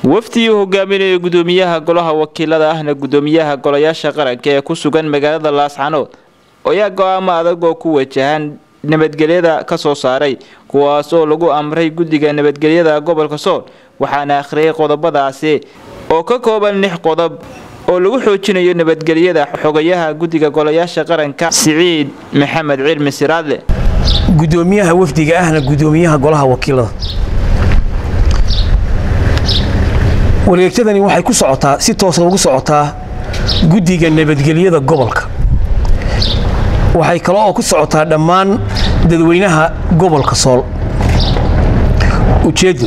wafdii uu hogaaminayay gudoomiyaha golaha wakiilada ahna gudoomiyaha golayaasha qaranka ee ku sugan magaalada laascanood ayaa go-aamo adag oo ku wajahan nabadgelyada ka soo saaray kuwaas oo lagu amray guddiga nabadgelyada gobolka sool waxaana akhriyay qodobadaasi oo ka kooban lix qodob oo lagu xoojinayo nabadgelyada xogayaha guddiga golayaasha qaranka siciid maxamed cilmi siraadle gudoomiyaha wafdiga ahna gudoomiyaha golaha wakiilada wareegtadani waxay ku socotaa si toosa ugu socotaa guddiga nabadgelyada gobolka waxay kale oo ku socotaa dhammaan dadweynaha gobolka sool ujeeddo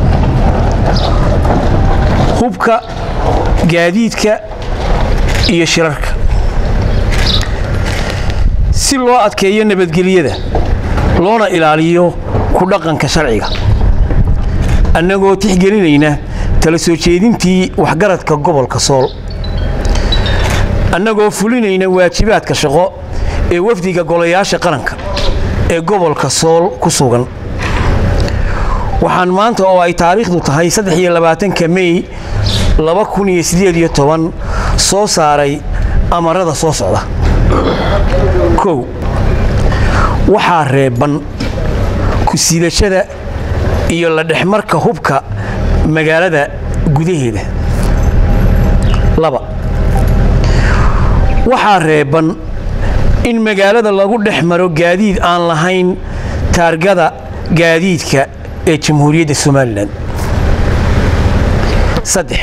hubka gaadiidka iyo shirarka si loo adkeeyo nabadgelyada loona ilaaliyo ku dhaqanka sharciga annagoo tixgelinayna tala soo jeedintii waxgaradka gobolka sool annagoo fulinayna waajibaadka shaqo ee wafdiga golayaasha qaranka ee gobolka sool ku sugan waxaan maanta oo ay taariikhdu tahay ka mey soo saaray amarada soo socda kow waxaa reeban ku-siidashada iyo la dhexmarka hubka magaalada gudaheeda laba waxaa reeban in magaalada lagu dhex maro gaadiid aan lahayn taargada gaadiidka ee jamhuuriyadda somalilan saddex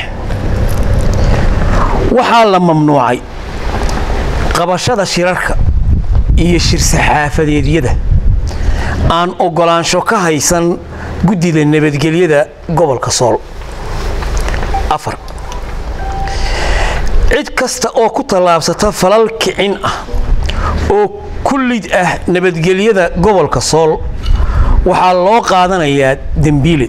waxaa la mamnuucay qabashada shirarka iyo shir-saxaafadeedyada aan oggolaansho ka haysan guddida nabadgelyada gobolka sool afar cid kasta oo ku tallaabsata falal kicin ah oo ku lid ah nabadgelyada gobolka sool waxaa loo qaadanayaa dembiile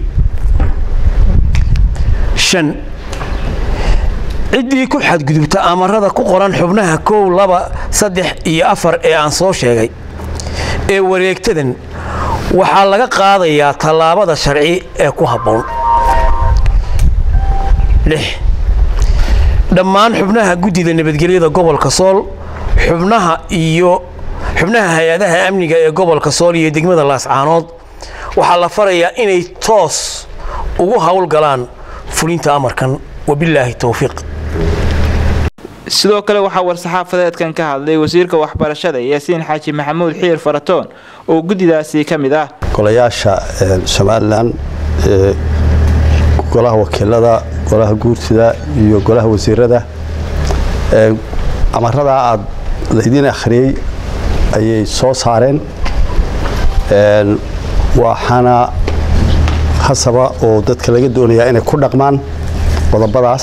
shan ciddii ku xadgudubta amarada ku qoran xubnaha kow laba saddex iyo afar ee aan soo sheegay ee wareegtadan waxaa laga qaadayaa tallaabada sharci ee ku habboon lix dhammaan xubnaha guddida nabadgelyada gobolka sool xubnaha iyo xubnaha hay-adaha amniga ee gobolka sool iyo degmada laascaanood waxaa la farayaa inay toos ugu howlgalaan fulinta amarkan wabilaahi towfiiq sidoo kale waxaa war-saxaafadeedkan ka hadlay wasiirka waxbarashada yaasiin xaaji maxamuud xiir faratoon oo guddidaasi ka mid ah golayaasha somalilan golaha wakiilada golaha guurtida iyo golaha wasiirada amaradaa aad laydiin akhriyey ayay soo saareen waxaana hasaba oo dadka laga doonayaa inay ku dhaqmaan qodobadaas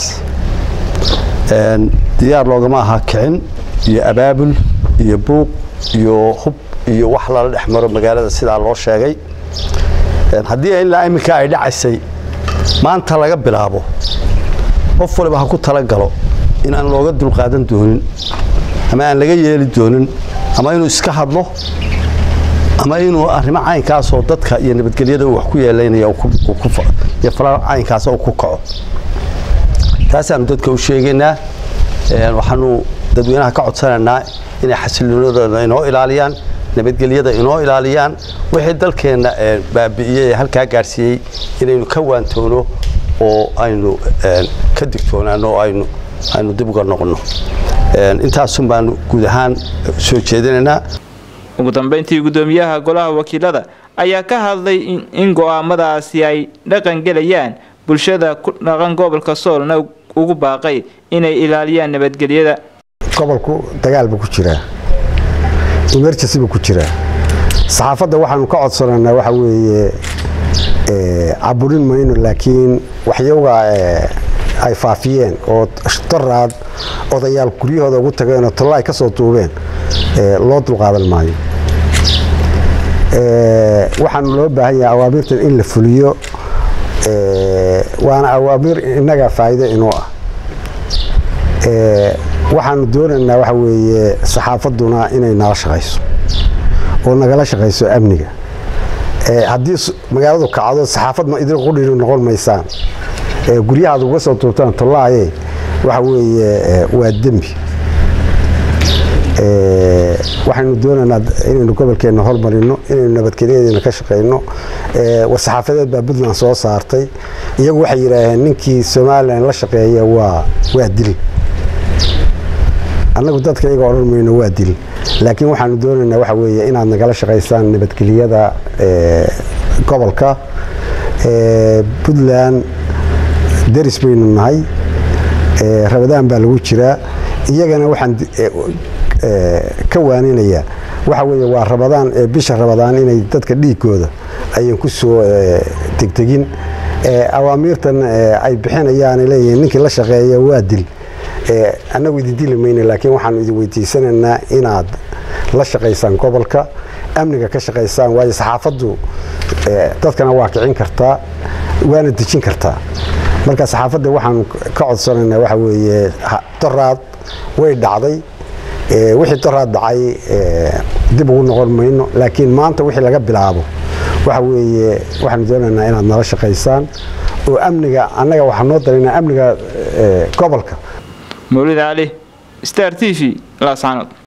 diyaar loogama aha kicin iyo abaabul iyo buuq iyo hub iyo wax lala dhex maro magaalada sidaa loo sheegay haddii ilaa iminka ay dhacaysay maanta laga bilaabo qof waliba ha ku talagalo in aan looga dulqaadan doonin ama aan laga yeeli doonin ama inuu iska hadlo ama inuu arrimo caynkaasoo dadka iyo nabadgelyada uu wax ku yeelaynaya iyo falal caynkaas uu ku kaco taasaanu dadka u sheegaynaa waxaanu dadweynaha ka codsanaynaa inay xasiloonadooda inoo ilaaliyaan nabadgelyada inoo ilaaliyaan wixii dalkeenna baabi'iyey ee halkaa gaadhsiiyey inaynu ka waantoono oo aynu ka digtoonaano oo aynu aynu dib uga noqonno intaasun baanu guud ahaan soo jeedinaynaa ugu dambeyntii gudoomiyaha golaha wakiilada ayaa ka hadlay in go'aamadaasi ay dhaqan gelayaan bulshada ku dhaqan gobolka soolna ugu baaqay inay ilaaliyaan nabadgelyada gobolku dagaal buu ku jiraa emergency buu ku jiraa saxaafadda waxaanu ka codsanaynaa waxa weeye caburin mayno laakiin waxyaga ay faafiyeen oo daraad odayaal guryahooda ugu tageen oo talla ay ka soo duubeen loo dulqaadan maayo waxaanu loo baahan yahay awaamirtan in la fuliyo waana awaamir innaga faa'iido inuu ah waxaanu doonaynaa waxa weeye saxaafadduna inay nala shaqayso oo nagala shaqayso amniga haddii magaaladu kacdo saxaafad ma idin qudhiri noqon maysaan ee guryaha aad uga soo tuurtaan tollaaye waxa weeye waa dembi waxaynu doonaynaa inaynu gobolkeenna hormarino inaynu nabadgelyadeena ka shaqayno war-saxaafadeed baa puntland soo saartay iyagu waxay yidhaaheen ninkii somalilan la shaqeeya waa waa dil annagu dadka iyaga odhan mayno waa dil laakiin waxaanu doonaynaa waxa weeye inaad nagala shaqaysaan nabadgelyada gobolka puntland deris baynu nahay rabadaan baa lagu jiraa iyagana waxaan ka waaninaya waxa weeye waa rabadaan bisha rabadaan inay dadka dhiigooda ayan ku soo tegtegin awaamiirtan ay bixinayaan leeyihiin ninkii la shaqeeya waa dil annagu idin dili mayno laakiin waxaanu idin weydiisanaynaa inaad la shaqaysaan gobolka amniga ka shaqaysaan waayo saxaafaddu dadkana waa kicin kartaa waana dejin kartaa marka saxaafadda waxaanu ka codsanaynaa waxa weeye doraad way dhacday wixii doraad dhacay dib ugu noqon mayno laakiin maanta wixii laga bilaabo waxa weeye waxaanu doonaynaa inaad nala shaqaysaan oo amniga annaga waxaa noo daraynaa amniga gobolka mawlid cali star t v laascaanood